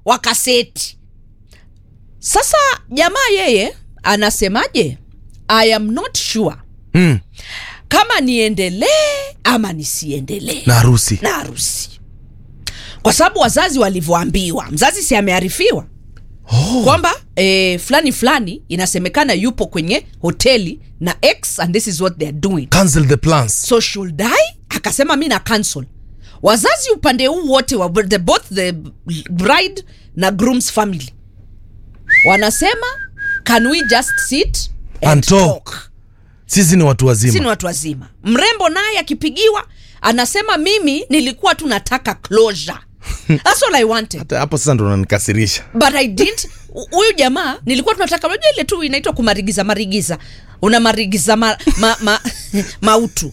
wakaseti sasa jamaa yeye anasemaje i am not sure mm. kama niendelee ama nisiendelee na harusi na harusi kwa sababu wazazi walivyoambiwa mzazi si amearifiwa oh. kwamba eh, fulani fulani inasemekana yupo kwenye hoteli na x and this is what theyare doing cancel the plans so should I? akasema mi na cancel wazazi upande huu wote wa the, both the bride na groom's family wanasema can we just sit and, And talk. sisi ni watu si ni wazima watu wazima mrembo naye akipigiwa anasema mimi nilikuwa tu nataka closure That's all I wanted hata hapo sasa ndo unanikasirisha but I didn't huyu jamaa nilikuwa tunataka unajua ile tu inaitwa kumarigiza marigiza una marigiza ma, ma, ma, mautu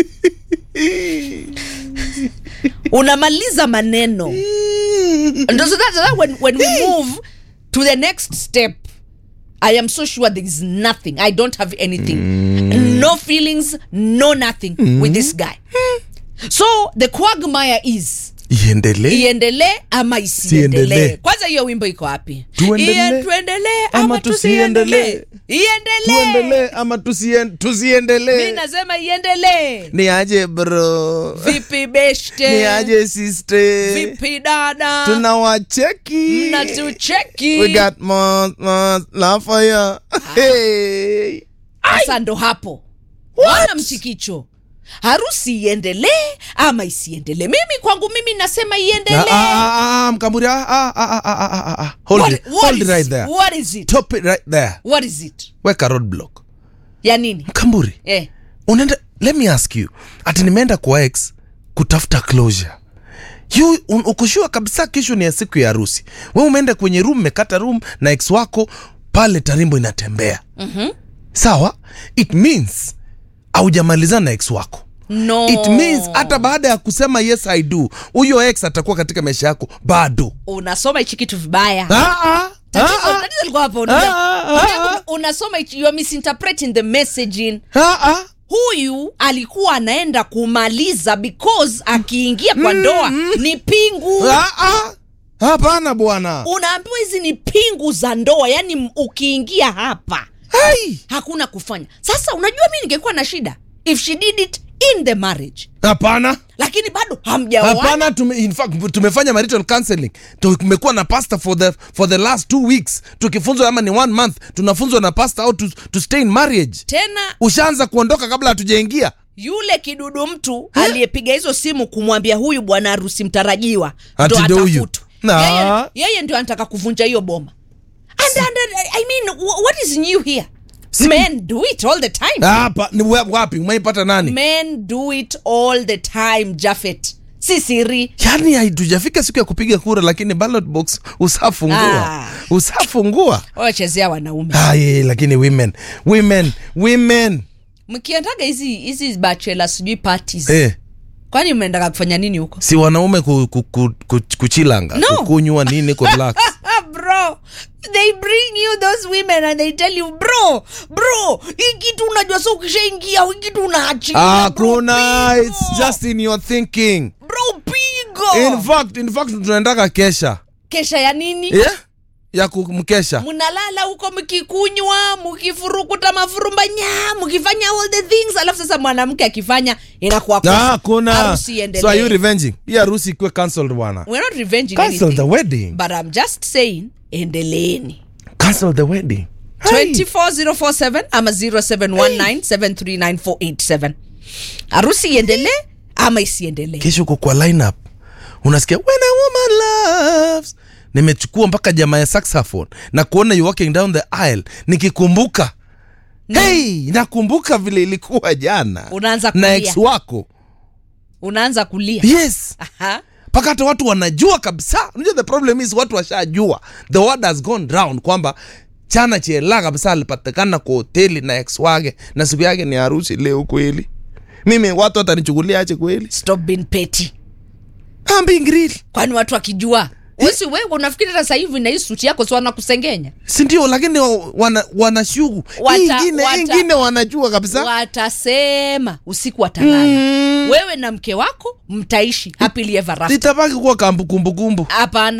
unamaliza maneno Ndo so that's why when, when we move to the next step i am so sure there is nothing i don't have anything no feelings no nothing with this guy so the quagmire is iendelee iendelee ama isiendelee Siendelee. kwanza hiyo wimbo iko wapi Tuendelee Ie- tuendelee ama ama tusiendelee tusiendelee. iendelee tuendelee ama tusien, mi tusiendelee nasema iendelee ni aje bro vipi ni beshte aje sister vipi dada tunawacheki mnatucheki we got more, more love for you hey. sasa ndo hapo wana mchikicho harusi iendelee ama isiendelee mimi kwangu mimi nasema Ah, iendelee ah, ah, ah, mkamburi ah, ah, ah, ah, ah, ah, ah. hold What- it, what hold it is- right there what is it top it right there what is it weka roadblock ya nini mkamburi eh. unaenda let me ask you ati nimeenda kwa ex kutafuta closure you un- ukushua kabisa kesho ni ya siku ya harusi we umeenda kwenye room mekata room na ex wako pale tarimbo inatembea mm-hmm. sawa it means aujamalizana na ex wako no it means hata baada ya kusema yes i do huyo ex atakuwa katika maisha yako bado unasoma hichi kitu vibaya ah, ah, Tatizo- ah, ah, tatizo liko hapo, unajua- Ah, ah, unajua ah. kuna- unasoma hichi- you are misinterpreting the messaging ah, ah. huyu alikuwa anaenda kumaliza because akiingia kwa ndoa ni pingu Ah, ah. hapana bwana unaambiwa hizi ni pingu za ndoa yani m- ukiingia hapa Hai. hakuna kufanya sasa unajua mi ningekuwa na shida if she did it in the marriage hapana lakini bado hamjaoana hapana tume, in fact, tumefanya marital counseling tumekuwa na pastor for the, for the last two weeks tukifunzwa ama ni one month tunafunzwa na pastor how to, to stay in marriage tena ushaanza kuondoka kabla hatujaingia yule kidudu mtu aliyepiga hizo simu kumwambia huyu bwana harusi mtarajiwa Ati ndo ndo huyu. atafutwe Na. yeye, yeye ndio anataka kuvunja hiyo boma and, and, and, I mean, wh- what is new here men do it all the time hapa ni wa- wapi umeipata nani men do it all the time jafet si siri yani haitujafika siku ya kupiga kura lakini ballot box usafungua Ah. usafungua wachezea wanaume ah, yeah, lakini women women women mkiendaga hizi hizi bachela sijui parties eh, kwani mnaendaga kufanya nini huko si wanaume ku, ku, ku, ku, kuchilanga No. kukunywa nini kurelax Ah, bro they bring you those women and they tell you bro bro hii kitu unajua so ukishaingia hii kitu unaachilia bro, hakuna pigo. it's just in your thinking bro pigo in fact in fact tunaendaka kesha kesha ya nini yeah? ya kumkesha mnalala huko mkikunywa mkifurukuta mafurumbanya mkifanya all the things alafu sasa mwanamke akifanya inakuwa kosa. hakuna Harusi iendelee. so are you revenging hii harusi ikuwe cancelled bwana We're not revenging cancel anything, the wedding but I'm just saying endeleeni cancel the wedding Hey. 24047 ama 0719739487 harusi iendelee ama isiendelee kesho uko kwa lineup unasikia when a woman loves nimechukua mpaka jamaa ya saxophone na kuona you walking down the aisle nikikumbuka hey nakumbuka vile ilikuwa jana Unaanza na kulia. ex wako unaanza kulia yes Aha. mpaka hata watu wanajua kabisa unajua the problem is watu washajua the word has gone round kwamba chana chela kabisa alipatikana kwa hoteli na ex wake na siku yake ni harusi leo kweli mimi watu watanichukulia ache kweli stop being petty I'm being real kwani watu wakijua wesi wewe unafikiri hata sasa hivi na hii suti yako si wanakusengenya sindio lakini wa- wana, wanashugu Wata- Hii ingine wata- hii ingine wanajua kabisa watasema usiku watalala Mm. wewe na mke wako mtaishi happily ever after litabaki kuwa kambu kumbukumbu hapana